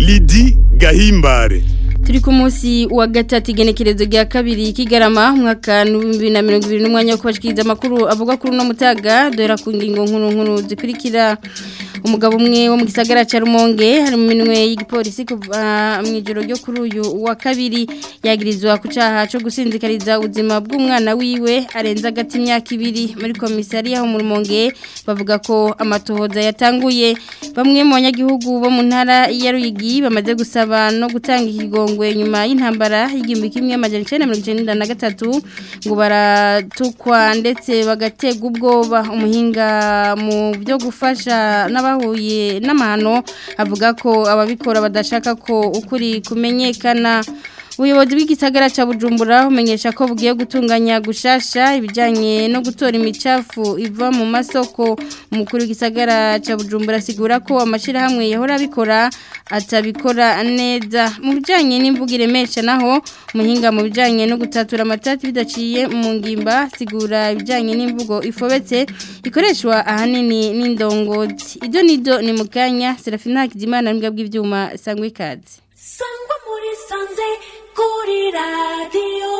Lidi Gahimbare turi ku munsi wa gatatu igenekerezo rya kabiri kigarama mwaka bibiri na mirongo ibiri n'umwanya wo kubashikiriza amakuru avuga kuri uno mutaga duhera ku ngingo nkuru nkuru zikurikira umugabo umwe wo mu gisagara cya rumonge hari mu minwe y'igipolisi kuva mu ijoro ryo kuri uyu wa kabiri yagirizwa ku cyaha cyo gusinzikariza ubuzima bw'umwana wiwe arenza agati imyaka ibiri muri komisariya ho mu rumonge bavuga ko amatohoza yatanguye bamwe mu banyagihugu bo mu ntara ya ruyigi bamaze gusaba no gutanga ikigongwe nyuma y'intambara y'igihumbi kimwe amajana icyenda mirongo icyenda na gatatu ngo baratukwa ndetse bagategwa ubwoba umuhinga mu byo gufasha n'abahuye n'amahano avuga ko ababikora badashaka ko ukuri kumenyekana ubuyobozi bw'igisagara cya bujumbura bumenyesha ko bugiye gutunganya gushasha ibijyanye no gutora imicafu iva mu masoko umukuru w'igisagara cya bujumbura asigura ko amashyirahamwe yahora abikora atabikora neza mu bijyanye n'imvugo iremesha naho umuhinga mu bijyanye no gutatura amatati bidaciye mu ngimba asigura ibijyanye n'imvugo ifobetse ikoreshwa ahanini n'indongozi ibyo nido ni mu kanya serafina hakizimana n'imbwa bw'ibyuma sangwa ikaze sangwa muri sanze kuri radiyo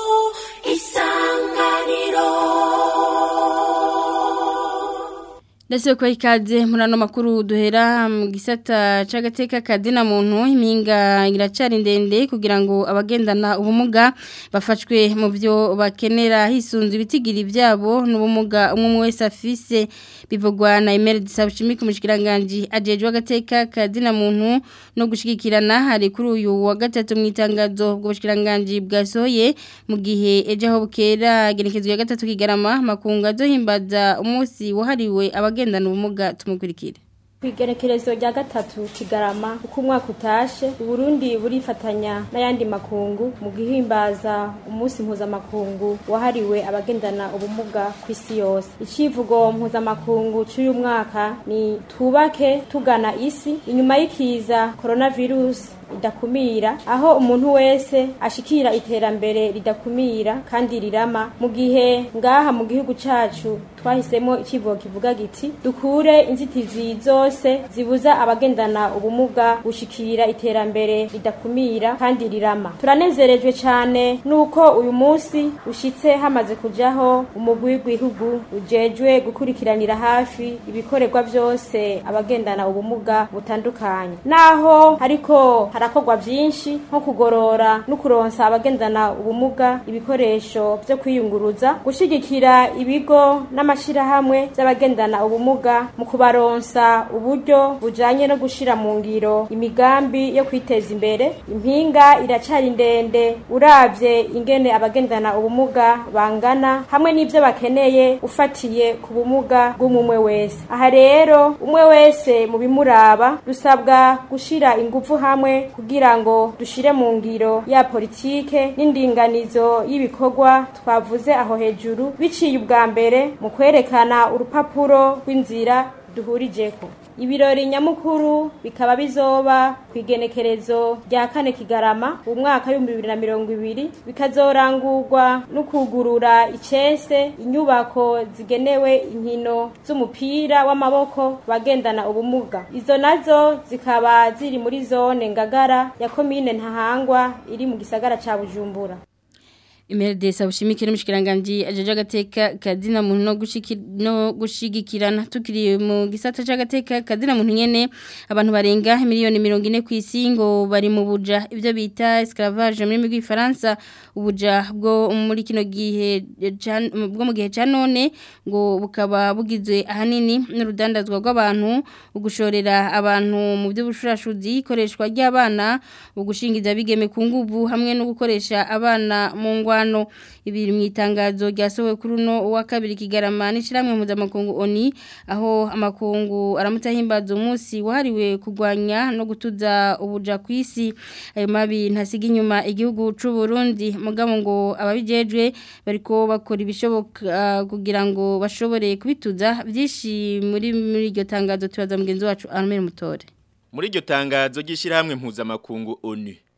isanganiro ndetse ko ikaze muri ano makuru duhera mu gisata cy'agateka kadina muntu impinga iracari ndende kugira ngo abagendana ubumuga bafashwe mu byo bakenera hisunze ibitigiri byabo n'ubumuga umwe wese afise bivugwa na Emile Disabushimi ku mushikiranganje ajejwe agateka kadina muntu no gushigikirana hari kuri uyu wa gatatu mu itangazo bwo bushikiranganje bwasohoye mu gihe ejo aho bukera genekezwe ya gatatu kigarama makunga zo himbaza umunsi wahariwe abagendana ubumuga tumukurikire kwigerekerezo rya gatatu kigarama uko umwaka utashe uburundi burifatanya n'ayandi makungu mu guhimbaza umunsi mpuzamakungu wahariwe abagendana ubumuga ku isi yose icivugo mpuzamakungu cy'uyu mwaka ni twubake tugana isi inyuma y'ikiza coronavirus idakumira aho umuntu wese ashikira iterambere ridakumira kandi rirama mu gihe ngaha mu gihugu cacu twahisemo ikivugo kivuga giti dukure inzitizi zose zibuza abagendana ubumuga gushikira iterambere ridakumira kandi rirama turanezerejwe cyane nuko uyu munsi ushitse hamaze kujaho umugwi w'igihugu ujejwe gukurikiranira hafi ibikorerwa byose abagendana ubumuga butandukanye naho hariko harakorwa byinshi nko kugorora no kuronsa abagendana ubumuga ibikoresho byo kwiyunguruza gushigikira ibigo n'amashirahamwe by'abagendana ubumuga mu kubaronsa uburyo bujanye no gushira mu ngiro imigambi yo kwiteza imbere impinga iracari ndende uravye ingene abagendana ubumuga bangana hamwe n'ivyo bakeneye ufatiye ku bumuga bw'umumwe wese aha rero umwe wese mu bimuraba dusabwa gushira ingufu hamwe kugira ngo dushire mu ngiro ya politike n'indinganizo y'ibikorwa twavuze aho hejuru biciye ubwa mbere mu kwerekana urupapuro rw'inzira duhurijeko ibirori nyamukuru bikaba bizoba ku igenekerezo rya kane kigarama mu mwaka w'ibihumbi bibiri na mirongo ibiri bikazorangurwa no kugurura icese inyubako zigenewe inkino z'umupira w'amaboko bagendana ubumuga izo nazo zikaba ziri muri zone ngagara ya komine ntahangwa iri mu gisagara ca bujumbura Imeride sabushimikire mushikiranganje ajeje agateka kadina muntu no gushiki no gushigikirana tukiri mu gisata c'agateka kadina muntu nyene abantu barenga miliyoni 40 kwisi ngo bari mu buja ivyo bita esclavage muri migwi France ubuja bwo muri kino gihe bwo mu gihe ca none ngo bukaba bugizwe ahanini n'urudandazwa rw'abantu ugushorera abantu mu by'ubushurashuzi ikoreshwa ry'abana ugushingiza bigeme ku nguvu hamwe no gukoresha abana mu ngwa ngwano ibiri mu itangazo ryasohowe kuri uno wa kabiri kigarama n'ishiramwe mpuzamakungu oni aho amakungu aramutahimbaza umunsi wahariwe kurwanya no gutuza ubuja ku isi ayo mabi ntasiga inyuma igihugu c'u Burundi mugabo ngo ababijejwe bariko bakora ibishoboka kugira ngo bashobore kubituza byinshi muri muri iryo tangazo tubaza mugenzi wacu Armel Mutore muri iryo tangazo ry'ishyirahamwe mpuzamakungu ONU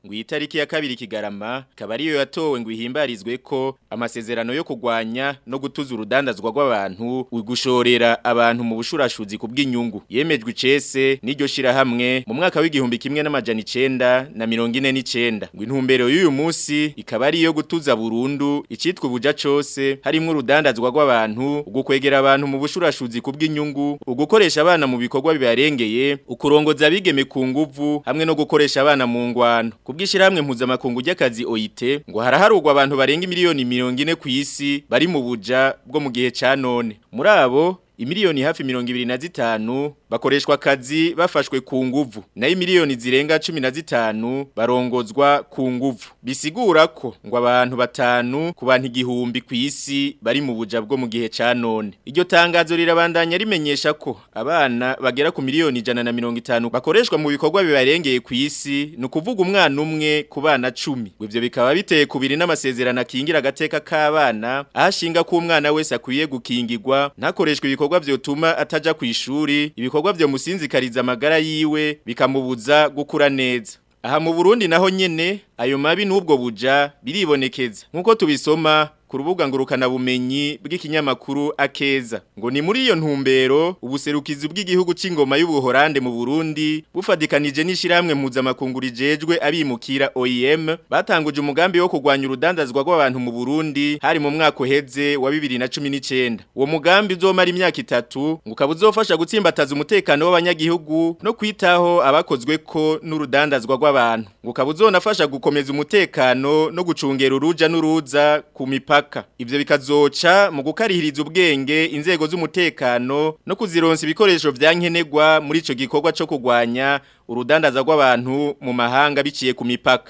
ngo iyi tariki ya kabiri kigarama ikaba ariyo yatowe ngo ihimbarizwe ko amasezerano yo kugwanya no gutuza urudandazwa rw'abantu ugushorera abantu mu bushurashuzi ku bw'inyungu yemejwe icese n'iryo shirahamwe mu mwaka w'igihumbi kimwe n'amajana icenda na mirongo ine n'icenda ngo intumbero y'uyu munsi ikaba ari iyo gutuza burundu icitwa ubuja cose harimwo urudandazwa rw'abantu ugukwegera abantu mu bushurashuzi ku bw'inyungu ugukoresha abana mu bikorwa bibarengeye ukurongoza abigeme ku nguvu hamwe no gukoresha abana mu ngwano kubwishirahamwe mpuzamakungu ry'akazi OIT ngo haraharugwa abantu barenga miliyoni mirongo ine ku isi bari mu buja bwo mu gihe ca none muri abo imiliyoni hafi mirongo ibiri na zitanu bakoreshwa akazi bafashwe ku nguvu nayo imiliyoni zirenga cumi na zitanu barongozwa ku nguvu bisigura ko ngo abantu batanu ku bantu igihumbi ku isi bari mu buja bwo mu gihe ca none iryo tangazo rirabandanya rimenyesha ko abana bagera ku miliyoni ijana na mirongo itanu bakoreshwa mu bikorwa bibarengeye ku isi ni ukuvuga umwana umwe ku bana cumi ngo ivyo bikaba biteye kubiri n'amasezerano akingira agateka k'abana ahashinga ko umwana wese akwiye gukingirwa ntakoreshwe ibikorwa vyotuma ataja ku ishuri ibikorwa vyo musinzikariza amagara yiwe bikamubuza gukura neza aha mu Burundi naho nyene ayo mabi n'ubwo buja biribonekeza nkuko tubisoma ku rubuga ngurukana bumenyi bw'ikinyamakuru akeza ngo ni muri iyo ntumbero ubuserukizi bw'igihugu c'ingoma y'ubuhorande mu Burundi bufadikanije n'ishiramwe mpuzamakungu rijejwe abimukira OIM batanguje umugambi wo kurwanya urudandazwa rw'abantu mu Burundi hari mu mwaka uheze wa 2019 uwo mugambi uzomara imyaka itatu ngo ukaba uzofasha gutsimbataza umutekano w'abanyagihugu no kwitaho abakozwe ko n'urudandazwa rw'abantu ngo ukaba uzonafasha gukomeza umutekano no gucungera uruja n'uruza ku mipaka ivyo bikazoca mu gukarihiriza ubwenge inzego z'umutekano no kuzironsa ibikoresho vyankenegwa muri ico gikorwa co kugwanya urudandaza rw'abantu mu mahanga biciye ku mipaka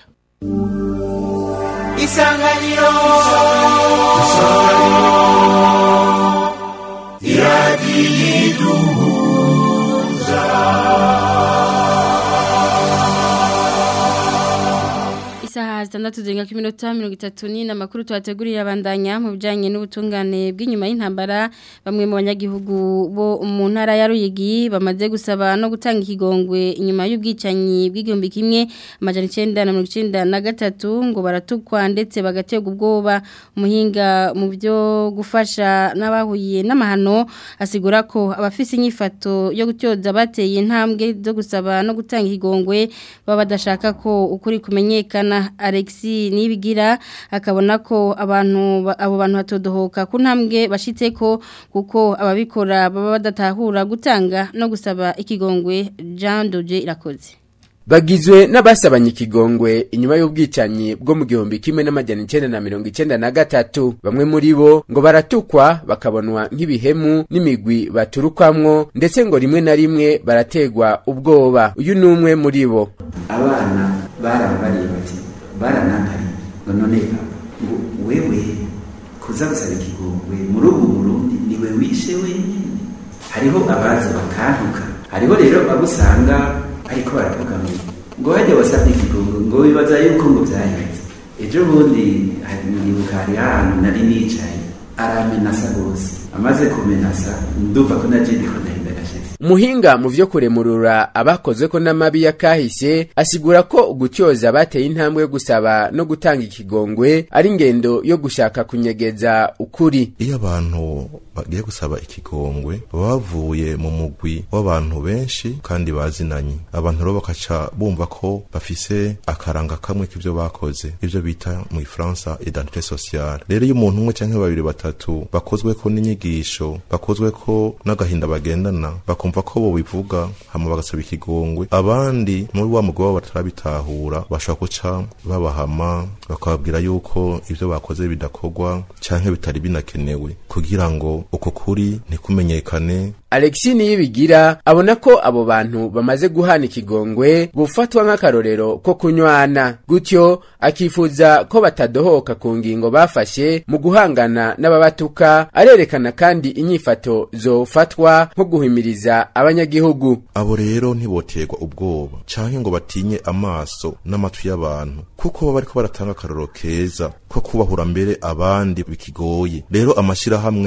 Isanganiro Isaha zitandatu zirenga ku minota mirongo itatu ni amakuru tuhategurira abandanya mu bijyanye n'ubutungane bw'inyuma y'intambara bamwe mu banyagihugu bo mu ntara ya Ruyigi bamaze gusaba no gutanga ikigongwe inyuma y'ubwicanyi bw'igihumbi kimwe amajana icyenda na mirongo icyenda na gatatu ngo baratukwa ndetse bagaterwa ubwoba umuhinga mu byo gufasha n'abahuye n'amahano asigura ko abafise inyifato yo gutyoza bateye intambwe zo gusaba no gutanga ikigongwe baba badashaka ko ukuri kumenyekana Alexi nibigira akabona ko abantu abo bantu batodohoka ku ntambwe bashitse ko kuko ababikora baba badatahura gutanga no gusaba ikigongwe Jean Doje irakoze bagizwe n'abasabanye ikigongwe inyuma y'ubwicanyi bwo mu gihumbi kimwe n'amajana icenda na mirongo icenda na gatatu bamwe muri bo ngo baratukwa bakabonwa nk'ibihemu n'imigwi baturukwamwo ndetse ngo rimwe na rimwe barategwa ubwoba uyu ni umwe muri bo abana barambariye bati baranantari ngo none ngo wewe kuza gusaba ikigongwe muri ubu burundi niwe wishe wenyine hariho abaza bakantuka hariho rero abo usanga ariko baravuga ngo ngo hajya wasabye ikigongwe ngo bibaza yuko ngo byahetse ejo bundi nibuka hari ahantu nari nicaye aramenasa rwose amaze kumenasa ndumva ko naje ndiko ndahinda gashitsi umuhinga mu vyo kuremurura abakozwe ko n'amabi ya kahise asigura ko gutyoza bateye intambwe yo gusaba no gutanga ikigongwe ari ingendo yo gushaka kunyegeza ukuri iyo abantu bagiye gusaba ikigongwe baba bavuye mu mugwi w'abantu benshi kandi bazinanye abantu rero bakaca bumva ko bafise akaranga kamwe k'ivyo bakoze ivyo bita mu ifaransa identité sociale rero iyo umuntu umwe canke babiri batatu bakozwe ko n'inyigisho bakozwe ko n'agahinda bagendana bakumva ko bo bivuga hama bagasaba ikigongwe abandi muri wa mugwi wabo batarabitahura bashobora guca babahama bakababwira yuko ivyo bakoze bidakorwa canke bitari binakenewe kugira ngo uko kuri ntikumenyekane Alexi niyibigira abona ko abo bantu bamaze guhana ikigongwe bufatwa nk'akarorero ko kunywana gutyo akifuza ko batadohoka ku ngingo bafashe mu guhangana n'ababatuka arerekana kandi inyifato zofatwa nko guhimiriza abanyagihugu abo rero ntiboterwa ubwoba canke ngo batinye amaso n'amatwi y'abantu kuko baba bariko baratanga akarorero keza ko kubahura mbere abandi bikigoye rero amashirahamwe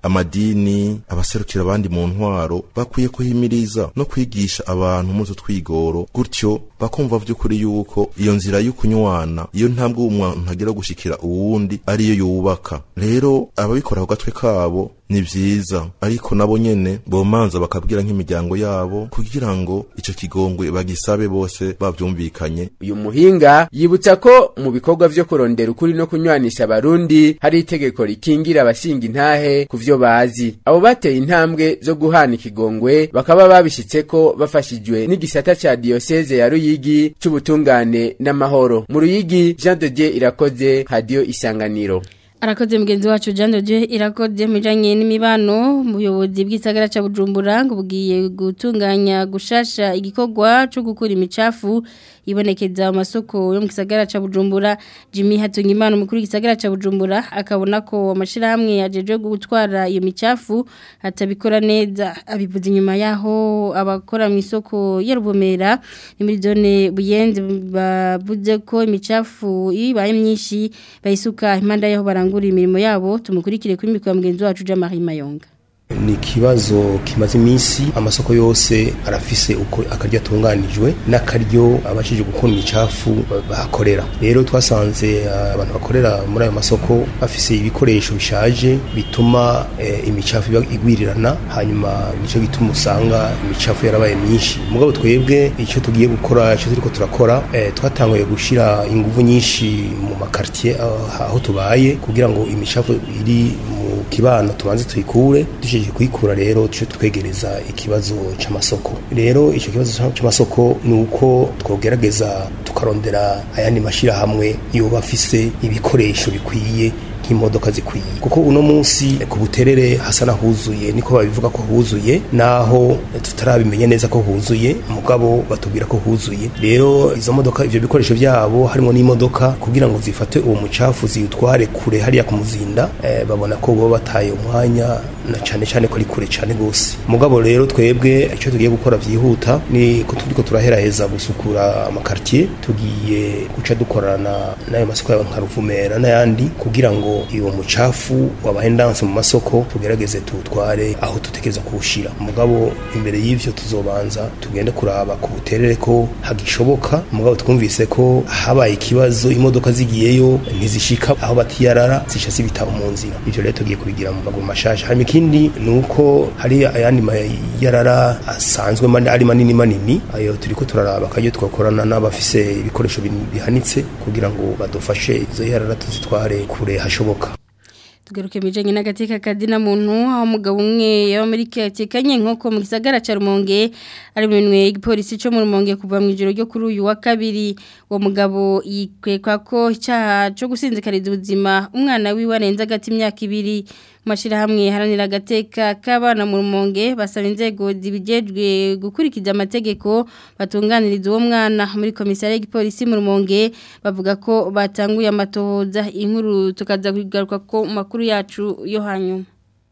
amadini abaserukira abandi mu ntwaro bakwiye kuhimiriza no kwigisha abantu muri utwo twigoro gutyo bakumva vy'ukuri yuko iyo nzira y'ukunywana iyo ntabwo umuntu agira gushikira uwundi ariyo yubaka rero ababikora ku gatwe kabo ni vyiza ariko nabo nyene bomanza bakabwira nk'imiryango yabo kugira ngo ico kigongwe bagisabe bose bavyumvikanye uyu muhinga yibutsa ko mu bikorwa vyo kurondera ukuri no kunywanisha abarundi hari itegeko rikingira abashinga intahe ku vyo bazi abo bateye intambwe zo guhana ikigongwe bakaba babishitseko bafashijwe n'igisata ca diyoseze ya ruyigi c'ubutungane n'amahoro mu ruyigi jean de dieu irakoze radio isanganiro Arakoze mugenzi wacu Jean de Dieu irakoze mujanye n'imibano muyobozi bw'isagara ca Bujumbura ngo bugiye gutunganya gushasha igikorwa cyo gukura imicafu ibonekeza mu masoko yo mu gisagara ca Bujumbura Jimmy Hatungimana umukuru w'igisagara ca Bujumbura akabona ko amashirahamwe yajeje gutwara iyo micafu atabikora neza abivuze inyuma yaho abakora mu isoko ya Rubomera ni muri zone buyenze bavuze ko imicafu ibaye myinshi bayisuka impanda yaho barangura imirimo yabo tumukurikire kuri mikoro mugenzi wacu Jean-Marie Mayonga ni ikibazo kimaze iminsi amasoko yose arafise uko akaryo atunganijwe n'akaryo abashije gukunda imicafu bahakorera rero twasanze abantu bakorera muri ayo masoko bafise ibikoresho bishaje bituma e, imicafu igwirirana hanyuma nico gituma usanga imicafu yarabaye myinshi mugabo twebwe icyo tugiye gukora icyo turiko turakora e, twatanguye gushira inguvu nyinshi mu makartier aho tubaye kugira ngo imicafu iri mu kibano tubanze tuyikure dushije kuyikura rero tuce twegereza ikibazo c'amasoko rero ico kibazo c'amasoko ni uko twogerageza tukarondera ayandi mashirahamwe yoba afise ibikoresho bikwiye nk'imodoka zikwiye kuko uno munsi ku buterere hasa nahuzuye niko babivuga ko huzuye naho tutarabimenye neza ko huzuye mugabo batubwira ko huzuye rero izo modoka ivyo bikoresho vyabo harimo n'imodoka kugira ngo zifate uwo mucafu ziwutware kure hariya ku muzinda eh, babona ko bo bataye umwanya na cane cane ko ari kure cane gose mugabo rero twebwe ico tugiye gukora vyihuta ni ko turiko turaheraheza gusukura amakartier tugiye guca dukorana n'ayo masoko yawe nka Ruvumera n'ayandi kugira ngo iyo mucafu wabaye ndanse mu masoko tugerageze tuwutware aho tutekereza kuwushira mugabo imbere y'ivyo tuzobanza tugende kuraba ku buterere ko hagishoboka mugabo twumvise ko habaye ikibazo imodoka zigiyeyo ntizishika aho batiyarara zisha zibita mu nzira ivyo rero tugiye kubigira mu maguru mashasha hanyuma ikindi ni uko hari ayandi mayarara asanzwe ari manini manini ayo turiko turaraba akaryo twakorana n'abafise ibikoresho bihanitse kugira ngo badufashe izo yarara tuzitware kure hashoboka tugaruke bijanye n'agateka kadina muntu aho umugabo umwe yaba muri katekanye nkoko mu gisagara ca Rumonge ari mu minwe y'igipolisi cyo mu Rumonge kuva mu ijoro ryo kuri uyu wa kabiri uwo mugabo yikwekwa ko icyaha cyo gusinzikariza ubuzima umwana wiwe arenze agati imyaka ibiri mashirahamwe haranira agateka k'abana mu rumonge basaba inzego zibijejwe gukurikiza amategeko batunganiriza uwo mwana muri komisariya y'igipolisi mu rumonge bavuga ko batanguye amatohoza inkuru tukaza kugaruka ko makuru yacu yo hanyuma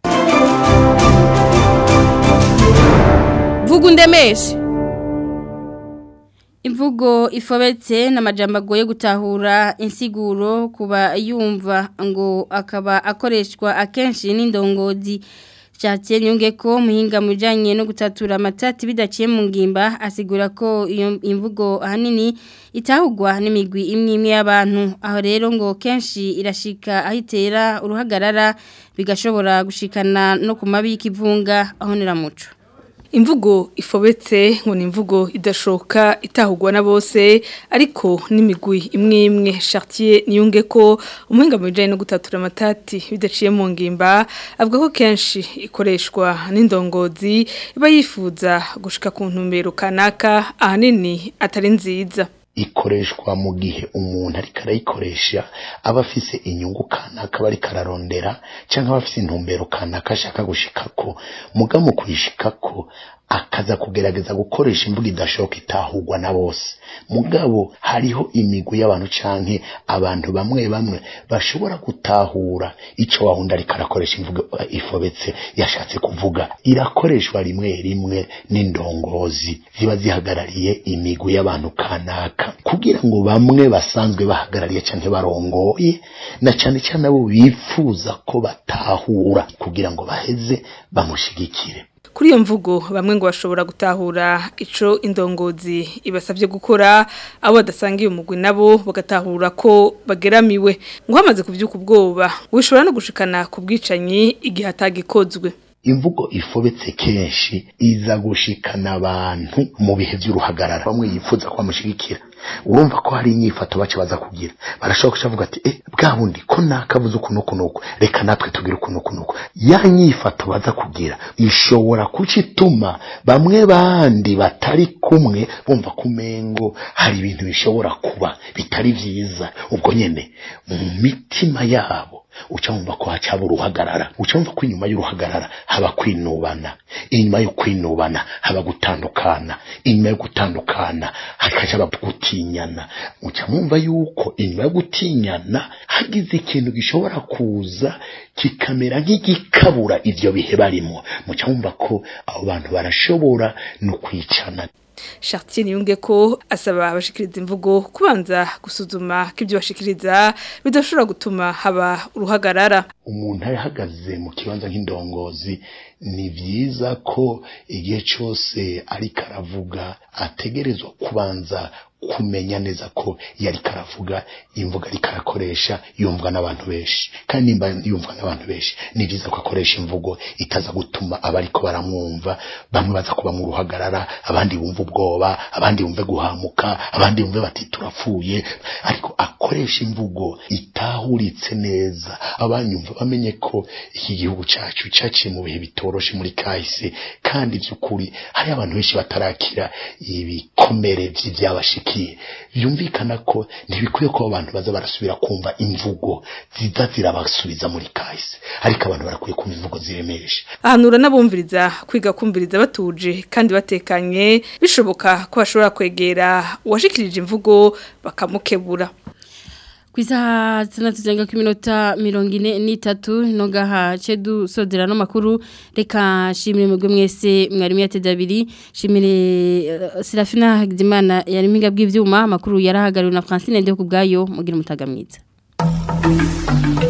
vuga undemeshe Imvugo ifobetse n'amajambo agoye gutahura insiguro kuba yumva ngo akaba akoreshwa akenshi n'indongozi Jatien nyunge ko muhinga mujanye no gutatura amatati bidaciye mu ngimba asigura ko iyo imvugo ahanini itahugwa n'imigwi imwe imwe y'abantu aho rero ngo kenshi irashika ahitera uruhagarara bigashobora gushikana no ku mabi y'ikivunga aho niramuco imvugo ifobetse ngo ni imvugo idashoka itahugwa na bose ariko n'imigwi imwe imwe Chartier niyunge ko umuhinga mu bijanye no gutatura amatati bidaciye mu ngimba avuga ko kenshi ikoreshwa n'indongozi iba yifuza gushika ku ntumbero kanaka ahanini atari nziza ikoreshwa mu gihe umuntu ariko arayikoresha aba afise inyungu kanaka aba ariko ararondera cyangwa aba afise intumbero kanaka ashaka gushikako muga mu kuyishikako akaza kugerageza gukoresha imvugo idashoboka itahurwa na bose mugabo hariho imigwi y'abantu canke abantu bamwe bamwe bashobora gutahura ico wahunda ariko arakoresha imvugo eh, ifobetse yashatse kuvuga irakoreshwa rimwe rimwe n'indongozi ziba zihagarariye imigwi y'abantu kanaka kugira ngo bamwe basanzwe bahagarariye canke barongoye na cane cane abo bifuza ko batahura kugira ngo baheze bamushigikire Kuri iyo mvugo bamwe ngo bashobora gutahura ico indongozi ibasavye gukora abo badasangiye umugwi nabo bagatahura ko bageramiwe ngo hamaze kuvyuka ubwoba wishobora no gushikana ku bwicanyi igihe atagikozwe imvugo ifobetse kenshi iza gushikana abantu mu bihe by'uruhagarara bamwe yifuza ko bamushigikira urumva ko hari inyifato bace baza kugira barashobora kuvuga ati eh bwa bundi ko nakavuze ukuntu ukuntu uku reka natwe tugire ukuntu ukuntu uku ya nyifato baza kugira ishobora kucituma bamwe bandi batari kumwe bumva kumengo hari ibintu bishobora kuba bitari vyiza ubwo nyene mu mitima yabo uca wumva ko hacaba uruhagarara uca wumva ko inyuma y'uruhagarara haba kwinubana inyuma yo kwinubana haba gutandukana inyuma yo gutandukana hakaja gutinyana uca mwumva yuko inyuma yo gutinyana hagize ikintu gishobora kuza kikamera nk'igikabura ivyo bihe barimo muca mwumva ko abo bantu barashobora no kwicana Chartier niyunge ko asaba abashikiriza imvugo kubanza gusuzuma ko ibyo bashikiriza bidashobora gutuma haba uruhagarara umuntu ahagaze mu kibanza nk'indongozi ni byiza ko igihe cyose ariko aravuga ategerezwa kubanza kumenya neza ko iyo ariko aravuga imvuga ariko arakoresha yumvwa n'abantu benshi kandi nimba yumvwa n'abantu benshi ni byiza ko akoresha imvugo itaza gutuma abariko baramwumva bamwe baza kuba mu ruhagarara abandi bumva ubwoba abandi bumve guhamuka abandi bumve bati turapfuye ariko akoresha imvugo itahuritse neza abanyumva bamenye ko iki gihugu cyacu cyaciye mu bihe bitoroshe muri kahise kandi by'ukuri hari abantu benshi batarakira ibikomere by'ibyabashikiye byumvikana ko ntibikwiye ko abantu baza barasubira kumva imvugo ziza zirabasubiza muri kahise ariko abantu barakwiye kumva imvugo ziremeje ahanura n'abumviriza kwiga kumviriza batuje kandi batekanye bishoboka ko bashobora kwegera uwashikirije imvugo bakamukebura ku isaha zitandatu zirenga ku minota mirongo ine n'itatu ntogaha cedu sodera n'amakuru reka shimire mwebwe mwese mwarimu yateze abiri shimire uh, Serafina Hagizimana yari mpinga bw'ivyuma amakuru yarahagariwe na Francine Ndeko kubgayo mugira umutaga mwiza